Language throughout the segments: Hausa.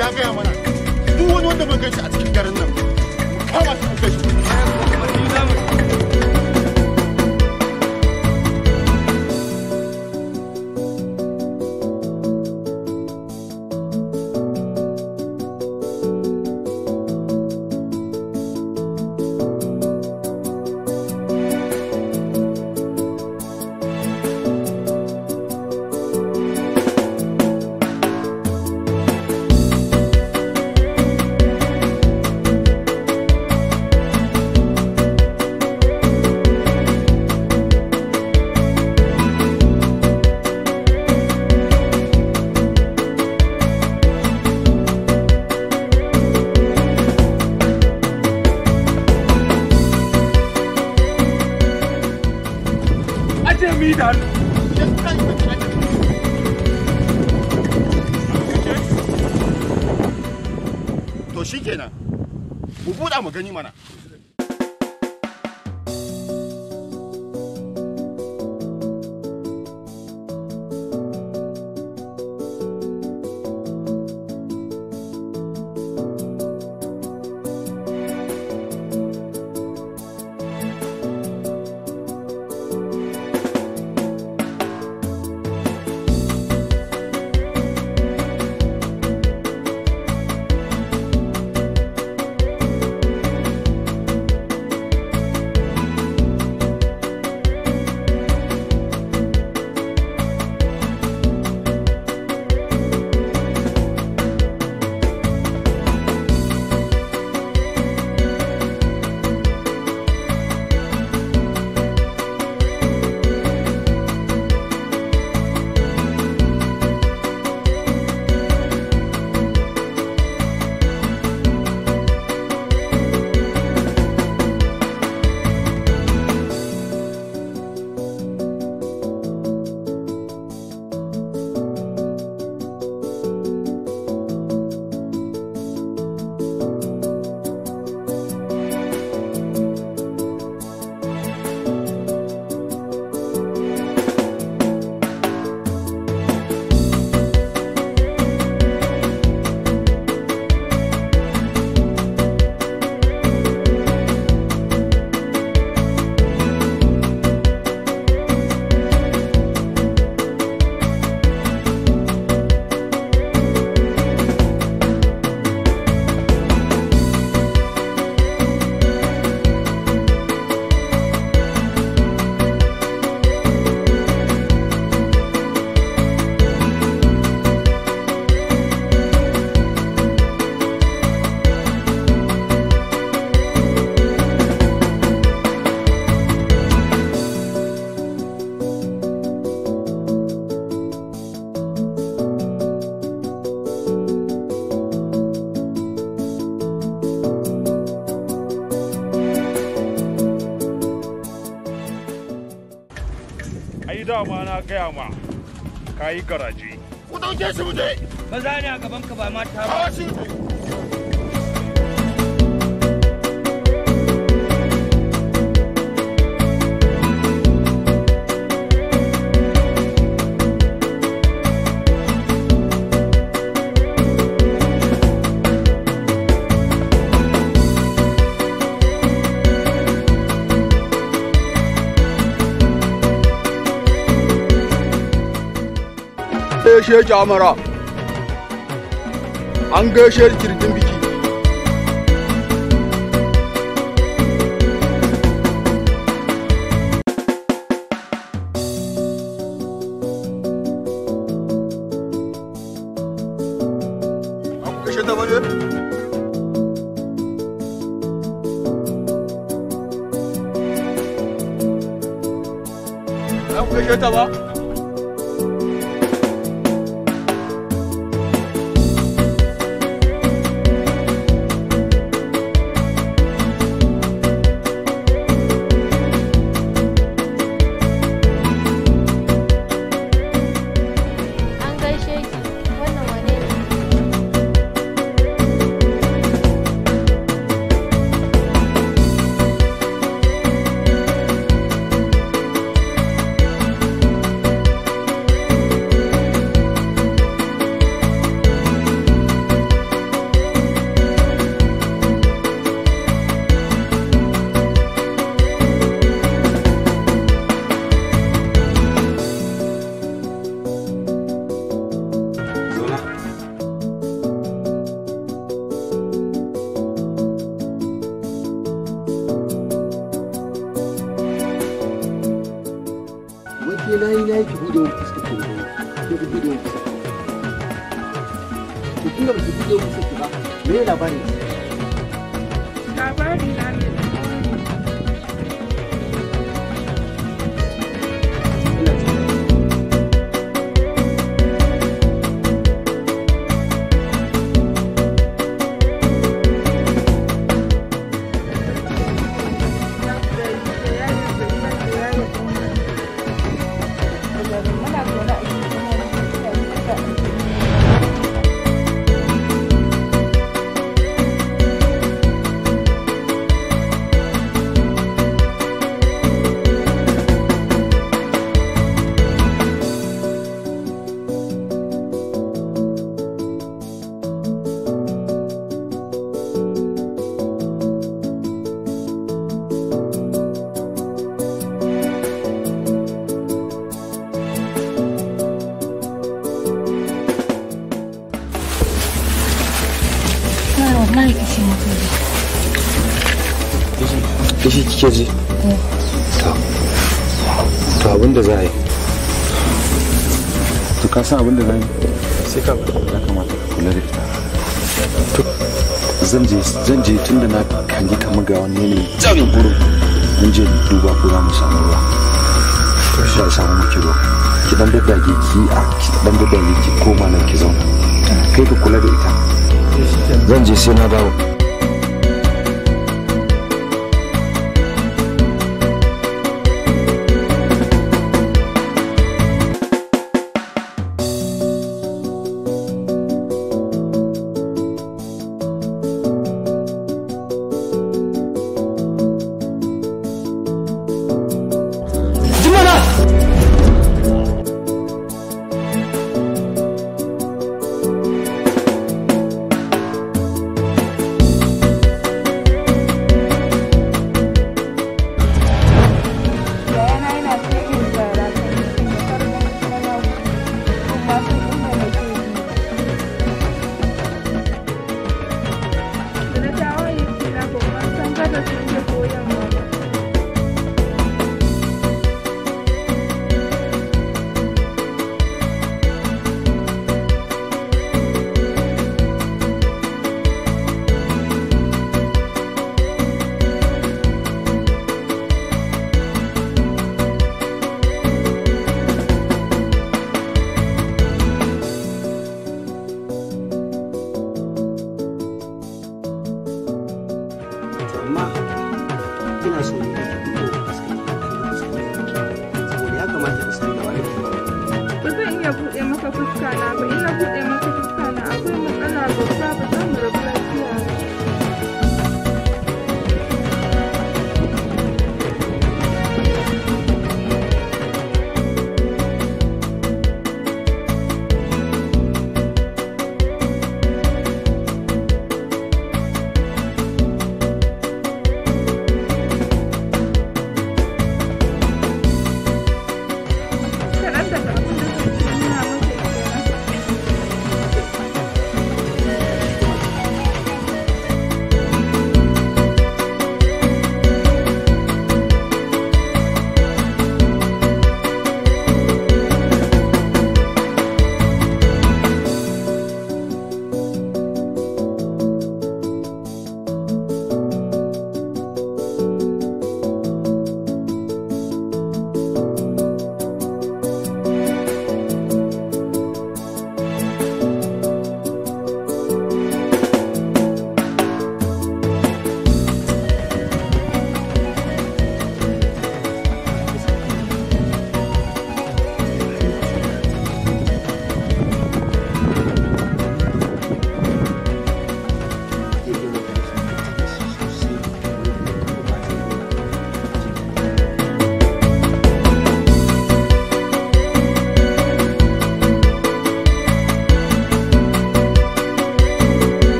ya gaya mana duk wani wanda mun ganshi a cikin garin nan mu kama shi mu kai shi aje mi da hannu to shikenan mu buɗa mu gani mana ai dama na gaya ma ka yi garaje ku ɗauke shi mu je maza ne a gaban ka ba mata ba kawo shi gaishe kyamara an gaishe kirjin biki an gaishe ta bane an gaishe ta ba An gaishe ki wannan wane ne? tun da baki buɗe musu ki ba me labarin labari na ne ina ji wallahi kishi mutum kishi kike ji to to abin da za a yi to ka san abin da za a yi sai ka ya kamata ka kula da ita to zan je zan je tunda na kangi kamar ga wani ne tsarin gurin mun je duba ko za mu samu ruwa to shi ya samu miki ruwa ki dan daddage ki a ki dan daddage ki koma nan ki zauna kai ka kula da ita zan je sai na dawo Yayana yana cikin tsara ta cikin farkon sanar kuma sun inda na ke yi. Da na dawo yi kila ko ban san kada sun ke koyan ba. to amma ina so ne da ki buɗe fuskar ki saboda ya kamata ki san da wani ke Ba zan iya buɗe maka fuska na ba, in na buɗe maka fuska na akwai matsala babba ba za mu rabu lafiya ba. Kaɗan daga abin da zan ce nuna maka kenan.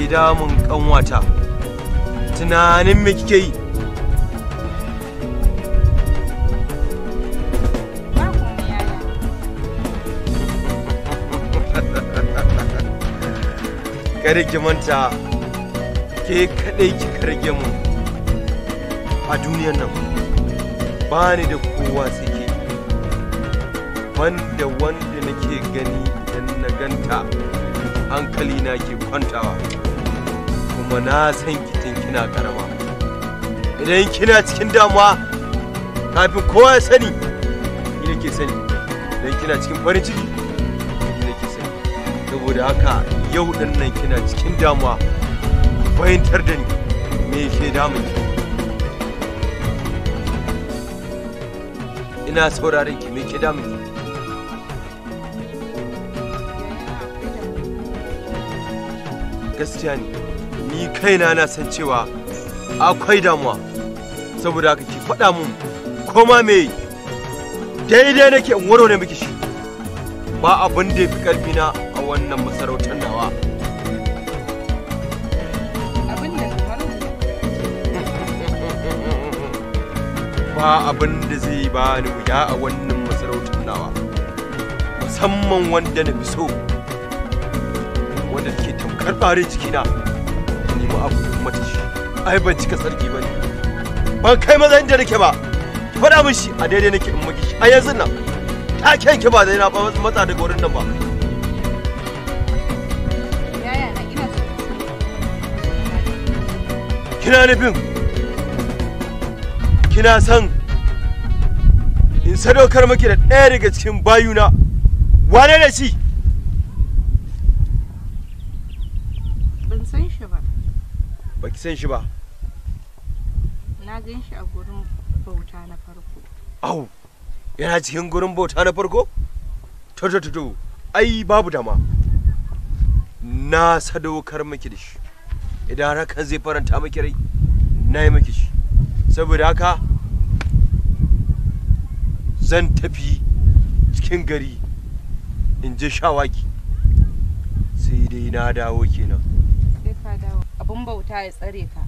damun kanwata tunanin me kike yi Ba komai yaya. kada ki manta ke kadai kika rage mu a duniyar nan ba ni da kowa sai ke banda wanda nake gani idan na ganta hankali na ke kwantawa kuma na san kitin kina karama idan kina cikin damuwa kafin kowa ya sani ni nake sani idan kina cikin farin ciki ni nake sani saboda haka yau din nan kina cikin damuwa ki fahimtar da ni me ke damun ki ina sauraron ki me ke damun ki gaskiya ne ni kaina na san cewa akwai damuwa saboda haka ki faɗa mun koma me daidai nake in warware miki shi ba abin da ya fi ƙarfi na a wannan masarautar nawa Abin da kamar ba abin da zai ba ni wuya a wannan masarautar nawa musamman wanda na fi so wanda ke tamkar ɓare jikina nemi abu da mata shi ai ban cika sarki ba ne ban kai maza inda nake ba ki faɗa min shi a daidai nake in maki shi a yanzu nan ta kyanki ba da yana ba matsa daga wurin nan ba yaya na ina so kina nufin kina san in sadaukar maki da ɗaya daga cikin bayuna wane da shi ban san shi ba. baki san shi ba Na gan shi a gurin bauta na farko. au yana cikin gurin bauta na farko to to to to ai babu dama na sadaukar maki da shi idan hakan zai faranta maki rai na yi maki shi saboda haka zan tafi cikin gari in je shawagi sai dai na dawo kenan Sai ka dawo. Abin bauta ya tsare ka.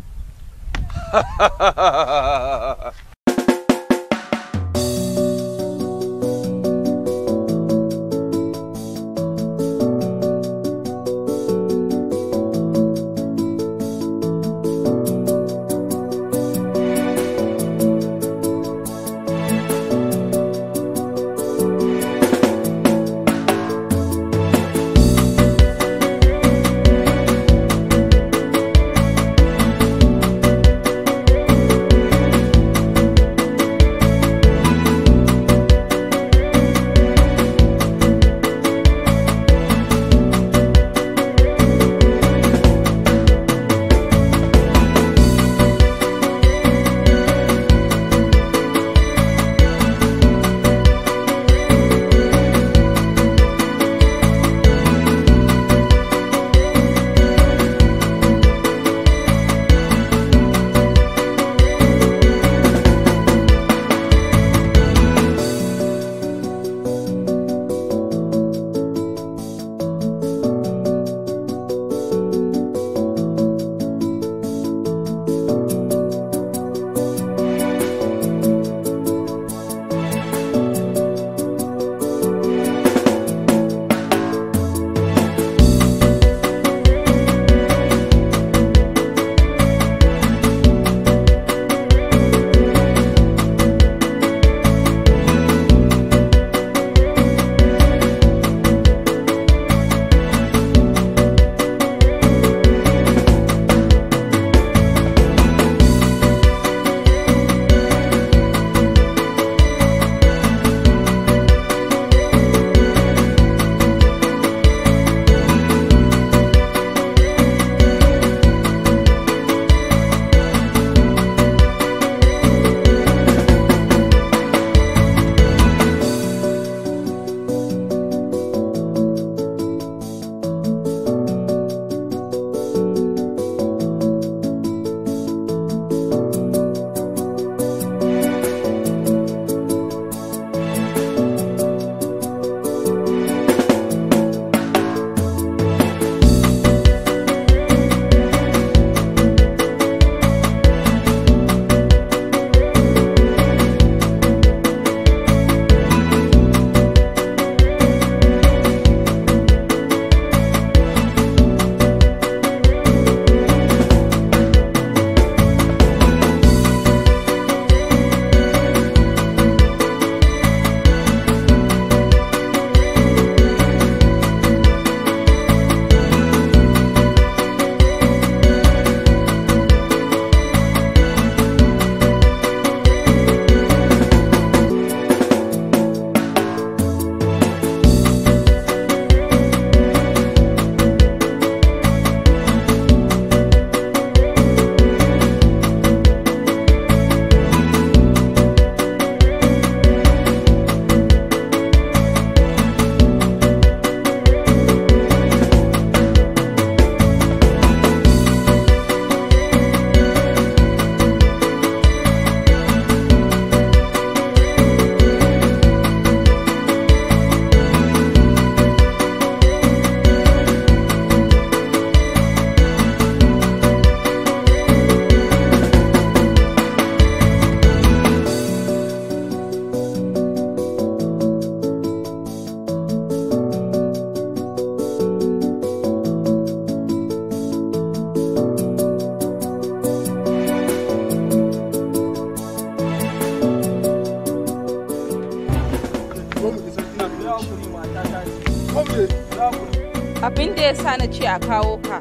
abin da ya sa na ce a kawo ka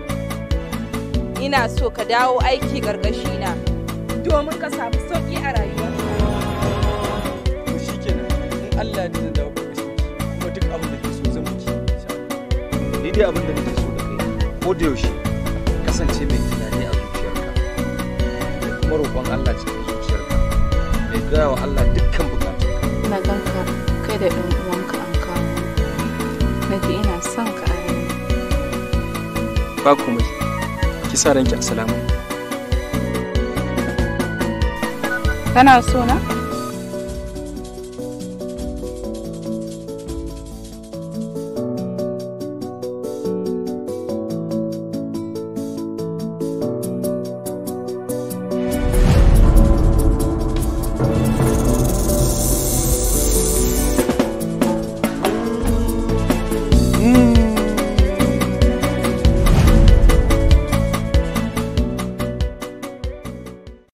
ina so ka dawo aiki na domin ka samu sauƙi a rayuwarka to shikenan in Allah da zan dawo ƙarƙashin ki kuma duk abin da ke so zan miki ni dai abin da nake so da kai ko da yaushe kasance mai tunani a zuciyarka da kuma roƙon Allah cikin zuciyarka mai gaya wa Allah dukkan bukatunka na ganka kai da ɗan uwanka an kawo na ji ina son ka a raina ba komai ki sa ranki assalamu kana so na